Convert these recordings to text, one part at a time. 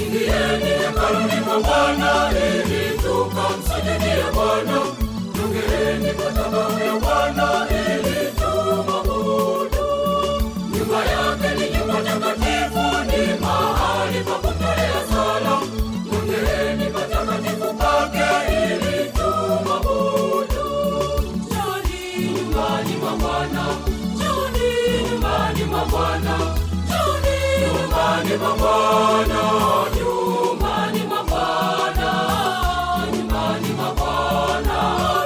Ingieni hekaluni mwa Bwana ili tukamsujudie Bwana. Jongeeni madhabahu ya Bwana ili tumwabudu. Nyumba yake ni nyumba takatifu, ni mahali pa kutolea sala. Jongeeni patakatifu pake ili tumwabudu. Njoni nyumbani mwa Bwana, njoni nyumbani mwa Bwana, njoni nyumbani mwa Bwana, nyumbani mwa Bwana, nyumbani mwa Bwana,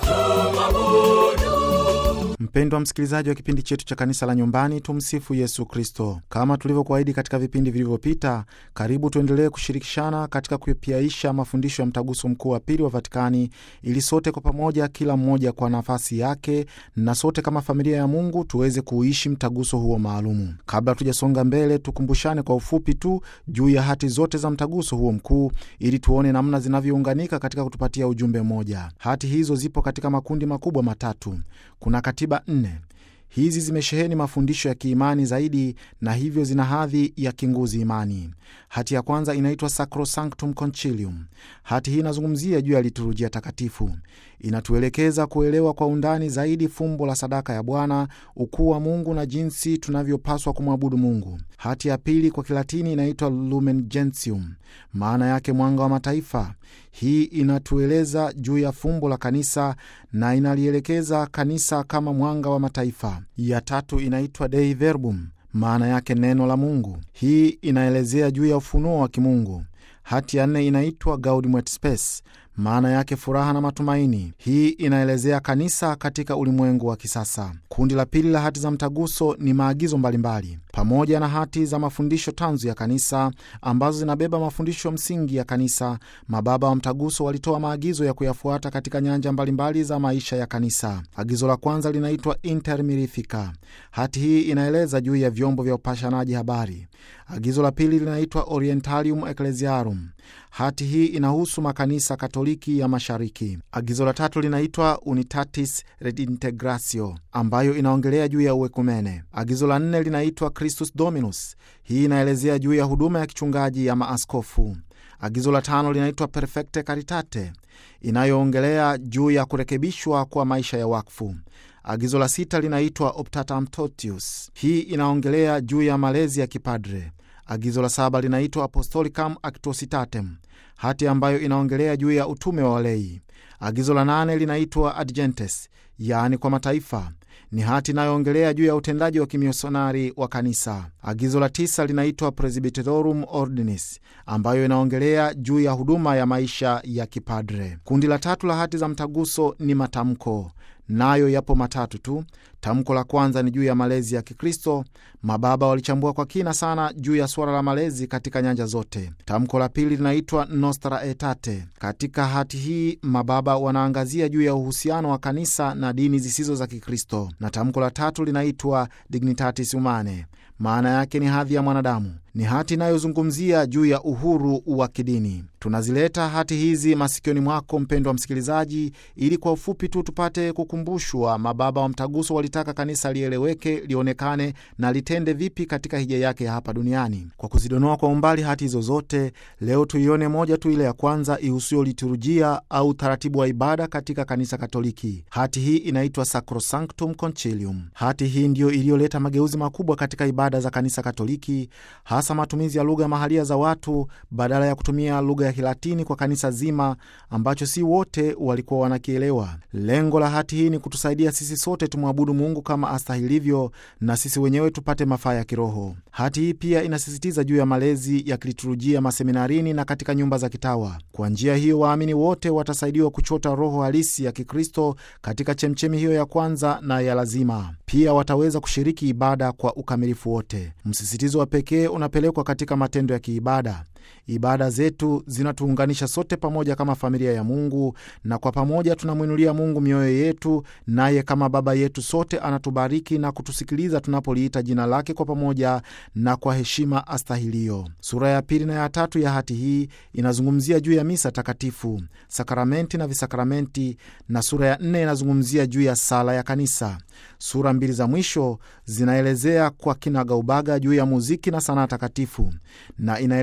tumwabudu. Mpendwa msikilizaji wa kipindi chetu cha kanisa la nyumbani, tumsifu Yesu Kristo. Kama tulivyokuahidi katika vipindi vilivyopita, karibu tuendelee kushirikishana katika kupiaisha mafundisho ya mtaguso mkuu wa pili wa Vatikani, ili sote kwa pamoja, kila mmoja kwa nafasi yake, na sote kama familia ya Mungu tuweze kuishi mtaguso huo maalumu. Kabla tujasonga mbele, tukumbushane kwa ufupi tu juu ya hati zote za mtaguso huo mkuu, ili tuone namna zinavyounganika katika kutupatia ujumbe mmoja. Hati hizo zipo katika makundi makubwa matatu. Kuna katiba nne. Hizi zimesheheni mafundisho ya kiimani zaidi na hivyo zina hadhi ya kinguzi imani. Hati ya kwanza inaitwa Sacrosanctum Concilium. Hati hii inazungumzia juu ya liturujia takatifu, inatuelekeza kuelewa kwa undani zaidi fumbo la sadaka ya Bwana, ukuu wa Mungu na jinsi tunavyopaswa kumwabudu Mungu. Hati ya pili kwa Kilatini inaitwa Lumen Gentium, maana yake mwanga wa mataifa. Hii inatueleza juu ya fumbo la kanisa na inalielekeza kanisa kama mwanga wa mataifa. Ya tatu inaitwa Dei Verbum, maana yake neno la Mungu. Hii inaelezea juu ya ufunuo wa kimungu. Hati ya nne inaitwa Gaudium et Spes, maana yake furaha na matumaini. Hii inaelezea kanisa katika ulimwengu wa kisasa. Kundi la pili la hati za mtaguso ni maagizo mbalimbali pamoja na hati za mafundisho tanzu ya kanisa ambazo zinabeba mafundisho msingi ya kanisa. Mababa wa mtaguso walitoa maagizo ya kuyafuata katika nyanja mbalimbali za maisha ya kanisa. Agizo la kwanza linaitwa Inter Mirifica. Hati hii inaeleza juu ya vyombo vya upashanaji habari. Agizo la pili linaitwa Orientalium Ecclesiarum. Hati hii inahusu makanisa Katoliki ya Mashariki. Agizo la tatu linaitwa Unitatis Redintegratio, ambayo inaongelea juu ya uekumene. Agizo la nne linaitwa Christus Dominus. Hii inaelezea juu ya huduma ya kichungaji ya maaskofu. Agizo la tano linaitwa Perfecte Caritate, inayoongelea juu ya kurekebishwa kwa maisha ya wakfu. Agizo la sita linaitwa Optatam Totius. Hii inaongelea juu ya malezi ya kipadre. Agizo la saba linaitwa Apostolicam Actuositatem, hati ambayo inaongelea juu ya utume wa walei. Agizo la nane linaitwa Adgentes, yaani kwa mataifa ni hati inayoongelea juu ya utendaji wa kimisionari wa kanisa. Agizo la tisa linaitwa Presbyterorum Ordinis, ambayo inaongelea juu ya huduma ya maisha ya kipadre. Kundi la tatu la hati za mtaguso ni matamko, nayo yapo matatu tu. Tamko la kwanza ni juu ya malezi ya Kikristo. Mababa walichambua kwa kina sana juu ya suala la malezi katika nyanja zote. Tamko la pili linaitwa Nostra Aetate. Katika hati hii mababa wanaangazia juu ya uhusiano wa kanisa na dini zisizo za Kikristo, na tamko la tatu linaitwa Dignitatis Humanae, maana yake ni hadhi ya mwanadamu. Ni hati inayozungumzia juu ya uhuru wa kidini. Tunazileta hati hizi masikioni mwako mpendwa msikilizaji, ili kwa ufupi tu tupate kukumbushwa mababa wa mtaguso walitaka kanisa lieleweke, lionekane na litende vipi katika hija yake ya hapa duniani. Kwa kuzidonoa kwa umbali hati hizo zote, leo tuione moja tu, ile ya kwanza ihusio liturujia au utaratibu wa ibada katika kanisa Katoliki. Hati hii inaitwa Sacrosanctum Concilium. Hati hii ndiyo iliyoleta mageuzi makubwa katika ibada za kanisa Katoliki, hasa matumizi ya lugha mahalia za watu badala ya kutumia lugha ya Kilatini kwa kanisa zima ambacho si wote walikuwa wanakielewa. Lengo la hati hii ni kutusaidia sisi sote tumwabudu Mungu kama astahilivyo na sisi wenyewe tupate mafaa ya kiroho. Hati hii pia inasisitiza juu ya malezi ya kiliturujia maseminarini na katika nyumba za kitawa. Kwa njia hiyo, waamini wote watasaidiwa kuchota roho halisi ya Kikristo katika chemchemi hiyo ya kwanza na ya lazima. Pia wataweza kushiriki ibada kwa ukamilifu wote. Msisitizo wa pekee unapelekwa katika matendo ya kiibada. Ibada zetu zinatuunganisha sote pamoja kama familia ya Mungu, na kwa pamoja tunamwinulia Mungu mioyo yetu, naye kama Baba yetu sote anatubariki na kutusikiliza tunapoliita jina lake kwa pamoja na kwa heshima astahilio. Sura ya pili na ya tatu ya hati hii inazungumzia juu ya misa takatifu, sakramenti na visakramenti, na sura ya nne inazungumzia juu ya sala ya kanisa. Sura mbili za mwisho zinaelezea kwa kinagaubaga juu ya muziki na sanaa takatifu, na inaelekeza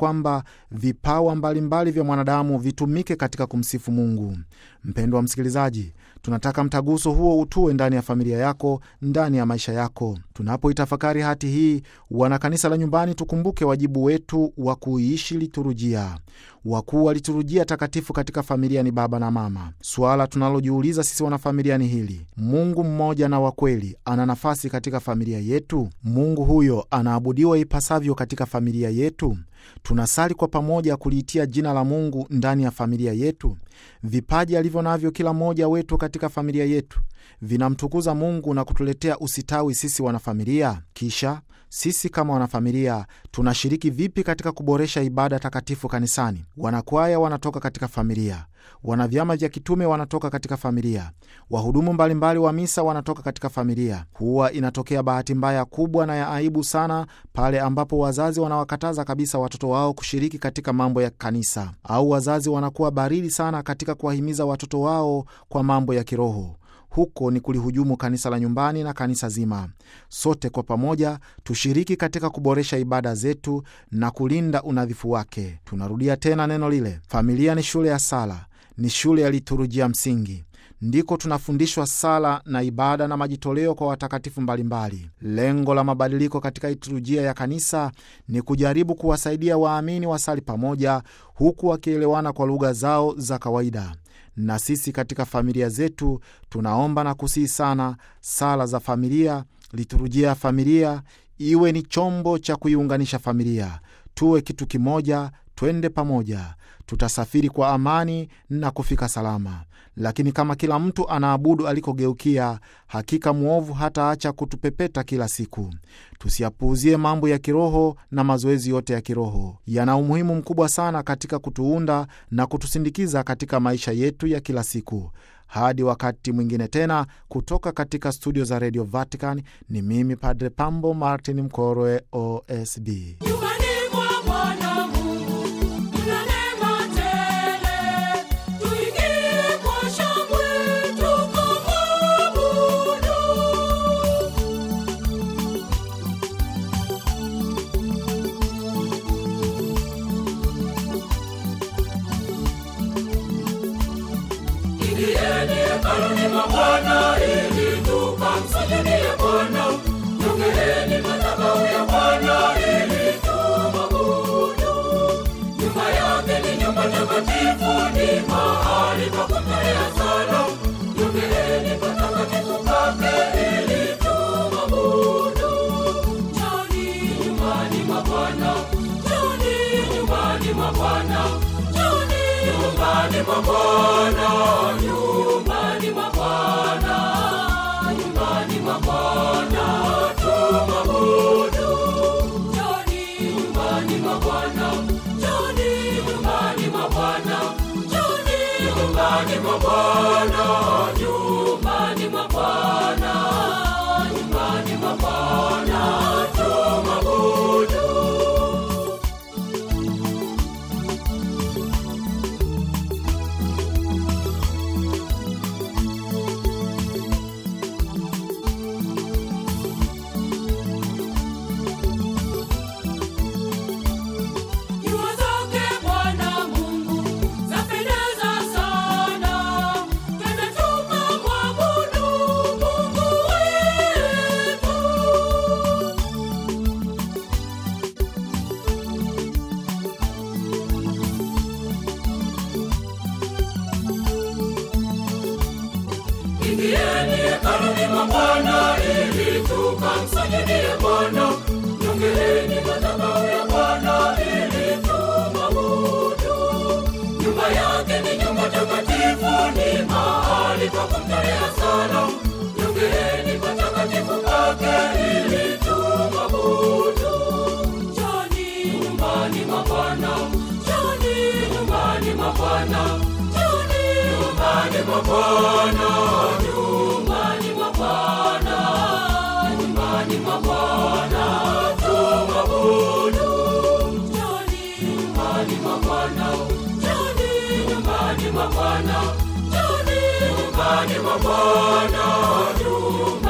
kwamba vipawa mbalimbali vya mwanadamu vitumike katika kumsifu Mungu. Mpendwa wa msikilizaji, tunataka mtaguso huo utue ndani ya familia yako, ndani ya maisha yako. Tunapoitafakari hati hii, wana kanisa la nyumbani, tukumbuke wajibu wetu wa kuiishi liturujia. Wakuu wa liturujia takatifu katika familia ni baba na mama. Suala tunalojiuliza sisi wanafamilia ni hili: Mungu mmoja na wa kweli ana nafasi katika familia yetu? Mungu huyo anaabudiwa ipasavyo katika familia yetu? Tunasali kwa pamoja kuliitia jina la Mungu ndani ya familia yetu? Vipaji alivyo navyo kila mmoja wetu katika familia yetu vinamtukuza Mungu na kutuletea usitawi sisi wanafamilia? Kisha sisi kama wanafamilia tunashiriki vipi katika kuboresha ibada takatifu kanisani? Wanakwaya wanatoka katika familia, wana vyama vya kitume wanatoka katika familia, wahudumu mbalimbali wa misa wanatoka katika familia. Huwa inatokea bahati mbaya kubwa na ya aibu sana pale ambapo wazazi wanawakataza kabisa watoto wao kushiriki katika mambo ya kanisa, au wazazi wanakuwa baridi sana katika kuwahimiza watoto wao kwa mambo ya kiroho. Huko ni kulihujumu kanisa la nyumbani na kanisa zima. Sote kwa pamoja tushiriki katika kuboresha ibada zetu na kulinda unadhifu wake. Tunarudia tena neno lile, familia ni shule ya sala, ni shule ya liturujia msingi. Ndiko tunafundishwa sala na ibada na majitoleo kwa watakatifu mbalimbali. Lengo la mabadiliko katika liturujia ya kanisa ni kujaribu kuwasaidia waamini wasali pamoja, huku wakielewana kwa lugha zao za kawaida na sisi katika familia zetu tunaomba na kusihi sana sala za familia, liturujia ya familia iwe ni chombo cha kuiunganisha familia. Tuwe kitu kimoja, twende pamoja, tutasafiri kwa amani na kufika salama. Lakini kama kila mtu anaabudu alikogeukia, hakika mwovu hataacha kutupepeta kila siku. Tusiyapuuzie mambo ya kiroho na mazoezi yote ya kiroho, yana umuhimu mkubwa sana katika kutuunda na kutusindikiza katika maisha yetu ya kila siku. Hadi wakati mwingine tena, kutoka katika studio za Radio Vatican, ni mimi Padre Pambo Martin Mkorwe, OSB. Nyumbani mwa Bwana Mungu kuna neema tele, tuingie kwa shangwe tukamwabudu. Ingieni hekaluni mwa Bwana ili tukamsujudie Bwana. Jongeeni madhabahu ya Bwana ili tumwabudu. Nyumba yake ni nyumba takatifu, ni mahali pa kutolea sala. Jongeeni patakatifu pake ili tumwabudu. Njoni nyumbani mwa Bwana, njoni nyumbani mwa Bwana, njoni nyumbani mwa Bwana, nyumbani mwa Bwana, nyumbani mwa Bwana tumwabudu. Njoni nyumbani mwa Bwana, njoni nyumbani mwa Bwana, njoni nyumbani mwa Bwana, nyumbani mwa Bwana, nyumbani mwa Bwana tumwabudu. Nyua zake Bwana Mungu zapendeza sana, twende tukamwabudu Mungu wetu. Ingieni hekaluni mwa Bwana ili tukamsujudie Bwana. Jongeeni madhabahu ya Bwana ili tumwabudu. Nyumba yake ni nyumba takatifu, ni mahali pa kumtolea sala. Jongeeni patakatifu pake ili tumwabudu. Njoni nyumbani mwa Bwana, njoni nyumbani mwa Bwana, njoni nyumbani mwa Bwana, nyumbani mwa Bwana, nyumbani mwa Bwana tumwabudu. Njoni nyumbani mwa Bwana, njoni nyumbani mwa Bwana, njoni nyumbani mwa Bwana, nyumbani